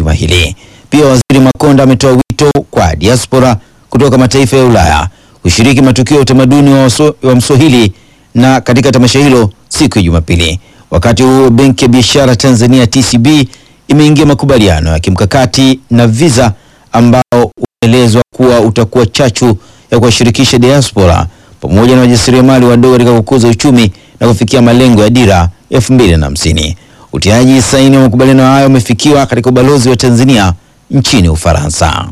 juma hili. Pia Waziri Makonda ametoa wito kwa diaspora kutoka mataifa ya Ulaya kushiriki matukio ya utamaduni wa, waso- wa Mswahili na katika tamasha hilo siku ya Jumapili. Wakati huo Benki ya Biashara Tanzania TCB imeingia makubaliano ya kimkakati na Visa ambao unaelezwa kuwa utakuwa chachu ya kuwashirikisha diaspora pamoja na wajasiriamali wadogo katika kukuza uchumi na kufikia malengo ya dira elfu mbili na hamsini. Utiaji saini wa makubaliano hayo umefikiwa katika ubalozi wa Tanzania nchini Ufaransa.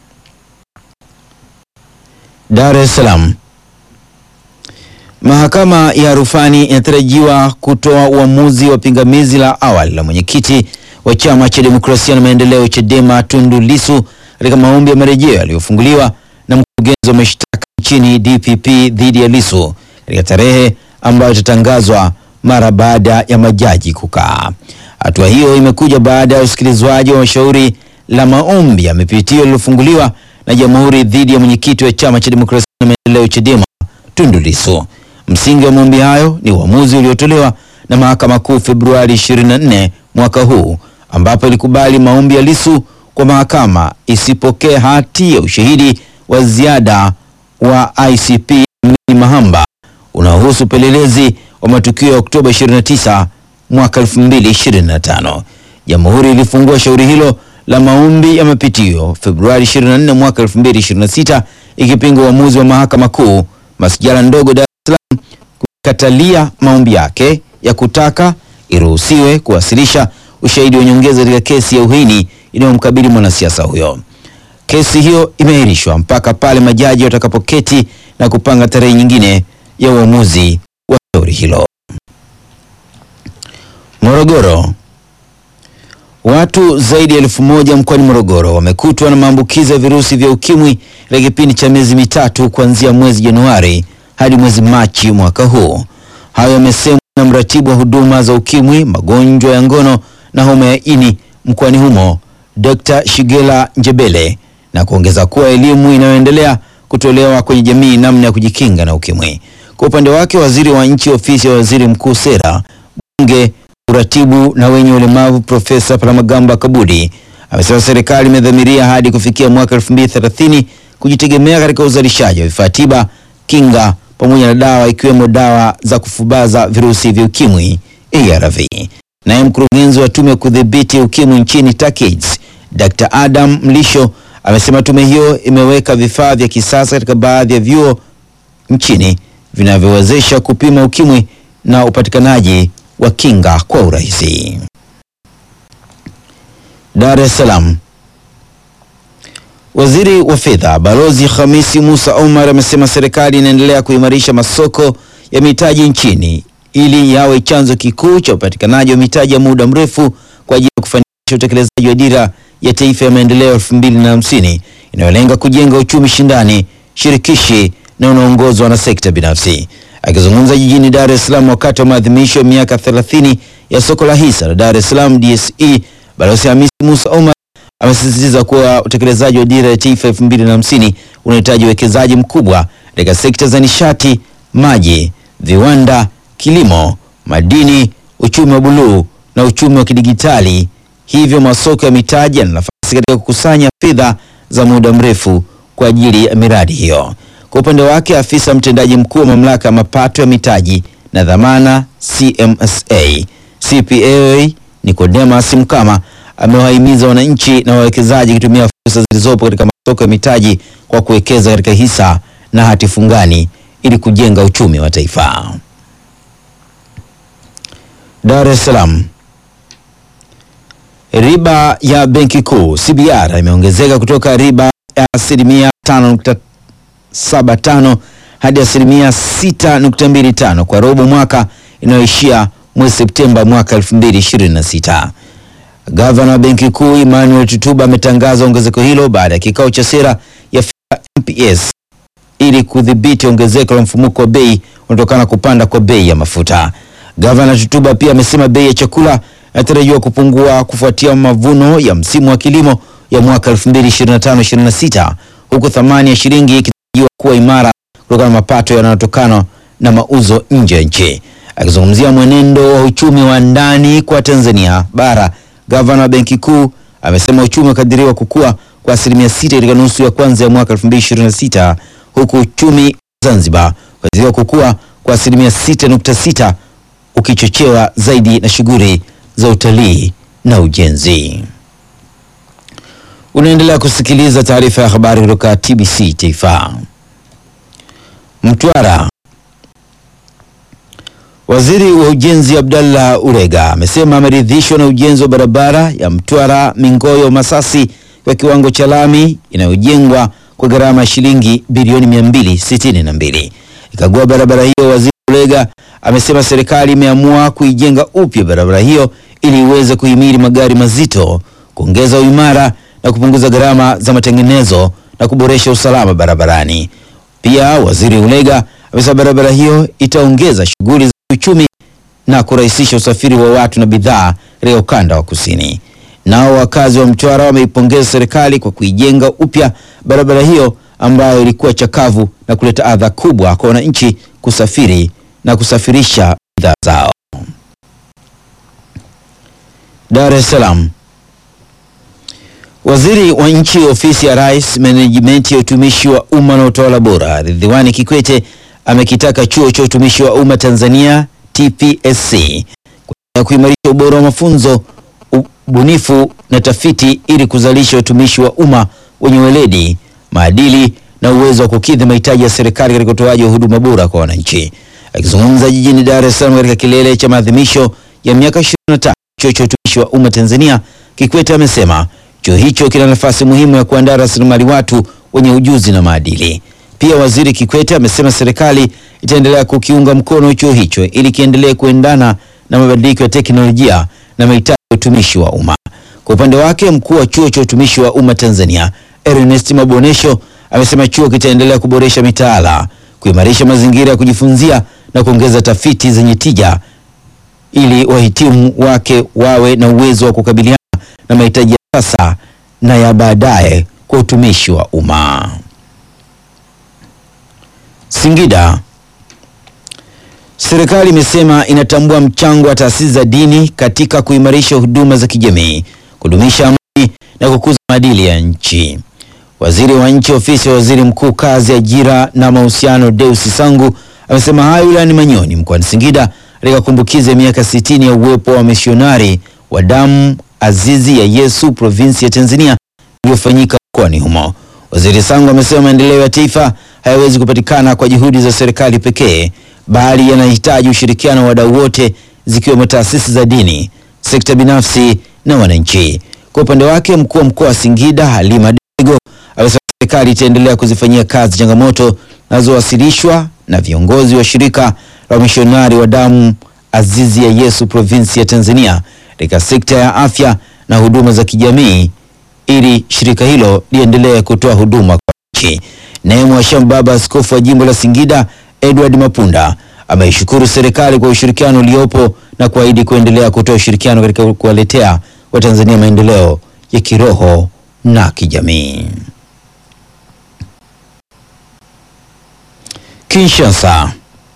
Dar es Salaam. Mahakama ya rufani inatarajiwa kutoa uamuzi wa pingamizi la awali la mwenyekiti wa chama cha demokrasia na maendeleo Chadema Tundu Lissu katika maombi ya marejeo yaliyofunguliwa na mkurugenzi wa mashtaka nchini DPP dhidi ya Lissu katika tarehe ambayo itatangazwa mara baada ya majaji kukaa. Hatua hiyo imekuja baada ya usikilizwaji wa mashauri la maombi ya mapitio yaliyofunguliwa na jamhuri dhidi ya mwenyekiti wa chama cha demokrasia na maendeleo Chadema Tundu Lissu. Msingi wa maombi hayo ni uamuzi uliotolewa na mahakama kuu Februari 24 mwaka huu, ambapo ilikubali maombi ya Lissu kwa mahakama isipokee hati ya ushahidi wa ziada wa ICP Amini Mahamba unaohusu upelelezi wa matukio ya Oktoba 29 mwaka 2025. Jamhuri ilifungua shauri hilo la maombi ya mapitio Februari 24 mwaka 2026 ikipinga uamuzi wa mahakama kuu masijala ndogo Dar es Salaam kukatalia maombi yake ya kutaka iruhusiwe kuwasilisha ushahidi wa nyongeza katika kesi ya uhaini inayomkabili mwanasiasa huyo. Kesi hiyo imeahirishwa mpaka pale majaji watakapoketi na kupanga tarehe nyingine ya uamuzi wa shauri hilo. Morogoro. Watu zaidi ya elfu moja mkoani Morogoro wamekutwa na maambukizi ya virusi vya ukimwi katika kipindi cha miezi mitatu kuanzia mwezi Januari hadi mwezi Machi mwaka huu. Hayo yamesemwa na mratibu wa huduma za ukimwi, magonjwa ya ngono na homa ya ini mkoani humo, Dr. Shigela Njebele na kuongeza kuwa elimu inayoendelea kutolewa kwenye jamii namna ya kujikinga na ukimwi. Kwa upande wake, waziri wa nchi ofisi ya waziri mkuu sera, bunge, uratibu na wenye ulemavu Profesa Palamagamba Kabudi amesema serikali imedhamiria hadi kufikia mwaka 2030 kujitegemea katika uzalishaji wa vifaa tiba, kinga pamoja na dawa ikiwemo dawa za kufubaza virusi vya ukimwi ARV. Naye mkurugenzi wa tume ya kudhibiti ukimwi nchini TACAIDS Dr. Adam Mlisho amesema tume hiyo imeweka vifaa vya kisasa katika baadhi ya vyuo nchini vinavyowezesha kupima ukimwi na upatikanaji wa kinga kwa urahisi. Dar es Salaam. Waziri wa Fedha Balozi Hamisi Musa Omar amesema serikali inaendelea kuimarisha masoko ya mitaji nchini ili yawe chanzo kikuu cha upatikanaji wa mitaji ya muda mrefu kwa ajili ya kufanikisha utekelezaji wa dira ya taifa ya maendeleo elfu mbili na hamsini inayolenga kujenga uchumi shindani, shirikishi na unaongozwa na sekta binafsi. Akizungumza jijini Dar es Salaam wakati wa maadhimisho ya miaka 30 ya soko la hisa la Dar es Salaam DSE, Balozi Hamisi Musa Omar amesisitiza kuwa utekelezaji wa dira ya taifa elfu mbili na hamsini unahitaji uwekezaji mkubwa katika sekta za nishati, maji, viwanda, kilimo, madini, uchumi wa buluu na uchumi wa kidigitali. Hivyo masoko ya mitaji yana nafasi katika kukusanya fedha za muda mrefu kwa ajili ya miradi hiyo. Kwa upande wake, afisa mtendaji mkuu wa mamlaka ya mapato ya mitaji na dhamana CMSA CPA Nicodemus Mkama amewahimiza wananchi na wawekezaji kutumia fursa zilizopo katika masoko ya mitaji kwa kuwekeza katika hisa na hati fungani ili kujenga uchumi wa taifa. Dar es Salaam. Riba ya Benki Kuu CBR imeongezeka kutoka riba ya asilimia 5.75 hadi asilimia 6.25 kwa robo mwaka inayoishia mwezi Septemba mwaka 2026. Gavana wa Benki Kuu Emmanuel Tutuba ametangaza ongezeko hilo baada ya kikao cha sera ya fedha MPS ili kudhibiti ongezeko la mfumuko wa bei unatokana na kupanda kwa bei ya mafuta. Gavana Tutuba pia amesema bei ya chakula inatarajiwa kupungua kufuatia mavuno ya msimu wa kilimo ya mwaka 2025-26 huku thamani ya shilingi ikitarajiwa kuwa imara kutokana na mapato yanayotokana na mauzo nje ya nchi. Akizungumzia mwenendo wa uchumi wa ndani kwa Tanzania bara, gavana wa Benki Kuu amesema uchumi unakadiriwa kukua kwa asilimia sita katika nusu ya kwanza ya mwaka 2026 huku uchumi wa Zanzibar ukadiriwa kukua kwa asilimia 6.6 ukichochewa zaidi na shughuli za utalii na ujenzi. Unaendelea kusikiliza taarifa ya habari kutoka TBC Taifa. Mtwara. Waziri wa Ujenzi Abdallah Urega amesema ameridhishwa na ujenzi wa barabara ya Mtwara Mingoyo Masasi kwa kiwango cha lami inayojengwa kwa gharama ya shilingi bilioni 262. Ikagua barabara hiyo, Waziri Urega amesema serikali imeamua kuijenga upya barabara hiyo ili iweze kuhimili magari mazito, kuongeza uimara na kupunguza gharama za matengenezo na kuboresha usalama barabarani. Pia Waziri Ulega amesema barabara hiyo itaongeza shughuli za uchumi na kurahisisha usafiri wa watu na bidhaa katika ukanda wa kusini. Nao wakazi wa Mtwara wameipongeza serikali kwa kuijenga upya barabara hiyo ambayo ilikuwa chakavu na kuleta adha kubwa kwa wananchi kusafiri na kusafirisha bidhaa zao. Dar es Salaam. Waziri wa Nchi, Ofisi ya Rais, Menejimenti ya Utumishi wa Umma na Utawala Bora, Ridhiwani Kikwete amekitaka Chuo cha Utumishi wa Umma Tanzania TPSC kuendelea kuimarisha ubora wa mafunzo, ubunifu na tafiti ili kuzalisha utumishi wa umma wenye weledi, maadili na uwezo wa kukidhi mahitaji ya serikali katika utoaji wa huduma bora kwa wananchi. Akizungumza jijini Dar es Salaam katika kilele cha maadhimisho ya miaka 25 Chuo cha Utumishi wa Umma Tanzania, Kikwete amesema chuo hicho kina nafasi muhimu ya kuandaa rasilimali watu wenye ujuzi na maadili. Pia Waziri Kikwete amesema serikali itaendelea kukiunga mkono chuo hicho ili kiendelee kuendana na mabadiliko ya teknolojia na mahitaji ya utumishi wa umma. Kwa upande wake, mkuu wa Chuo cha Utumishi wa Umma Tanzania, Ernest Mabonesho, amesema chuo kitaendelea kuboresha mitaala, kuimarisha mazingira ya kujifunzia na kuongeza tafiti zenye tija ili wahitimu wake wawe na uwezo wa kukabiliana na mahitaji ya sasa na ya baadaye kwa utumishi wa umma. Singida. Serikali imesema inatambua mchango wa taasisi za dini katika kuimarisha huduma za kijamii, kudumisha amani na kukuza maadili ya nchi. Waziri wa Nchi, Ofisi ya Waziri Mkuu, Kazi, Ajira na Mahusiano, Deusi Sangu amesema hayo wilayani Manyoni mkoani Singida katika kumbukizi ya miaka 60 ya uwepo wa misionari wa damu azizi ya Yesu provinsi ya Tanzania iliyofanyika mkoani humo. Waziri Sangu amesema maendeleo ya taifa hayawezi kupatikana kwa juhudi za serikali pekee, bali yanahitaji ushirikiano wa wadau wote, zikiwemo taasisi za dini, sekta binafsi na wananchi. Kwa upande wake, mkuu wa mkoa wa Singida Halima Dego amesema serikali itaendelea kuzifanyia kazi changamoto zinazowasilishwa na viongozi wa shirika la wamishonari wa damu azizi ya Yesu provinsi ya Tanzania katika sekta ya afya na huduma za kijamii ili shirika hilo liendelee kutoa huduma kwa nchi. Naye Mhashamu Baba Askofu wa jimbo la Singida Edward Mapunda ameishukuru serikali kwa ushirikiano uliopo na kuahidi kuendelea kutoa ushirikiano katika kuwaletea Watanzania maendeleo ya kiroho na kijamii. Kinshasa.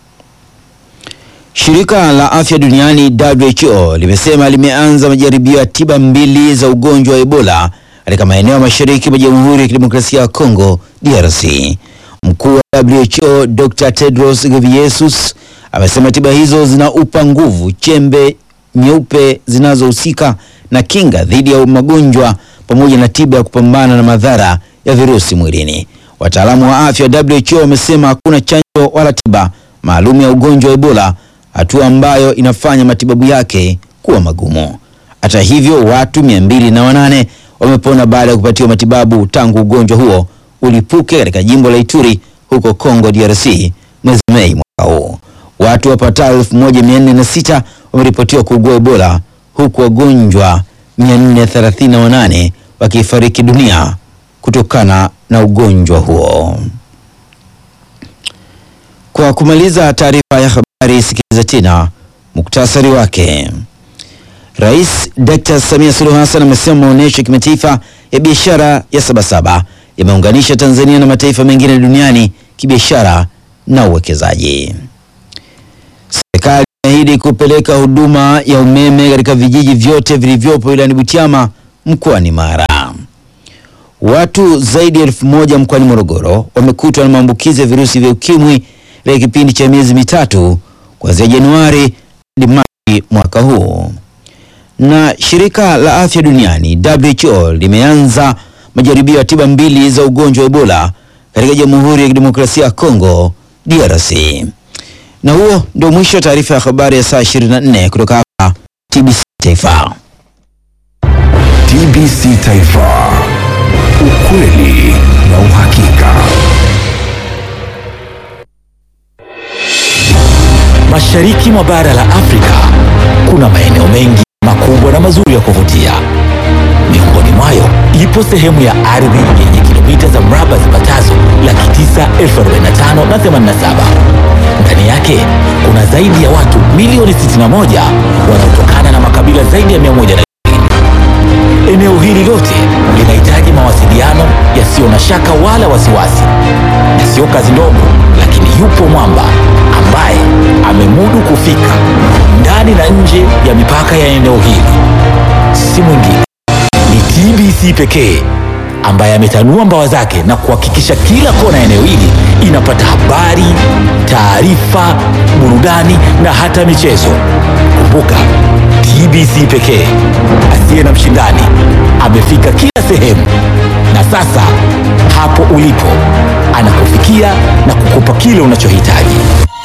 Shirika la Afya Duniani WHO limesema limeanza majaribio ya tiba mbili za ugonjwa wa Ebola katika maeneo ya mashariki mwa Jamhuri ya Kidemokrasia ya Kongo DRC. Mkuu wa WHO Dr. Tedros Ghebreyesus amesema tiba hizo zinaupa nguvu chembe nyeupe zinazohusika na kinga dhidi ya magonjwa pamoja na tiba ya kupambana na madhara ya virusi mwilini. Wataalamu wa afya WHO wamesema hakuna chanjo wala tiba maalum ya ugonjwa wa Ebola, hatua ambayo inafanya matibabu yake kuwa magumu. Hata hivyo, watu mia mbili na wanane wamepona baada ya kupatiwa matibabu tangu ugonjwa huo ulipuke katika jimbo la Ituri huko Congo DRC mwezi Mei mwaka huu. Watu wapatao 1406 wameripotiwa kuugua Ebola huku wagonjwa 438 wakifariki dunia kutokana na ugonjwa huo. Kwa kumaliza taarifa ya habari, sikiliza tena muktasari wake. Rais Dr. Samia Suluhu Hassan amesema maonyesho ya kimataifa ya biashara ya Sabasaba yameunganisha Tanzania na mataifa mengine duniani kibiashara na uwekezaji. Serikali imeahidi kupeleka huduma ya umeme katika vijiji vyote vilivyopo wilayani Butiama mkoani Mara. Watu zaidi ya elfu moja mkoani Morogoro wamekutwa na maambukizi ya virusi vya ukimwi katika kipindi cha miezi mitatu kuanzia Januari hadi Machi mwaka huu. Na shirika la afya duniani WHO limeanza majaribio ya tiba mbili za ugonjwa wa Ebola katika Jamhuri ya Kidemokrasia ya Kongo DRC. Na huo ndio mwisho wa taarifa ya habari ya saa 24 kutoka hapa TBC Taifa. TBC Taifa, ukweli na uhakika. Mashariki mwa bara la Afrika kuna maeneo mengi makubwa na mazuri ya kuvutia. Miongoni mwayo ipo sehemu ya ardhi yenye kilomita za mraba zipatazo laki tisa elfu arobaini na tano na themanini na saba. Ndani yake kuna zaidi ya watu milioni 61 wanaotokana na makabila zaidi ya 120. Eneo hili lote linahitaji mawasiliano yasiyo na shaka wala wasiwasi, na sio kazi ndogo, lakini yupo mwamba ambaye amemudu kufika ndani na nje ya mipaka ya eneo hili. Si mwingine ni TBC pekee ambaye ametanua mbawa zake na kuhakikisha kila kona ya eneo hili inapata habari, taarifa, burudani na hata michezo. Kumbuka, TBC pekee asiye na mshindani amefika kila sehemu, na sasa hapo ulipo anakufikia na kukupa kile unachohitaji.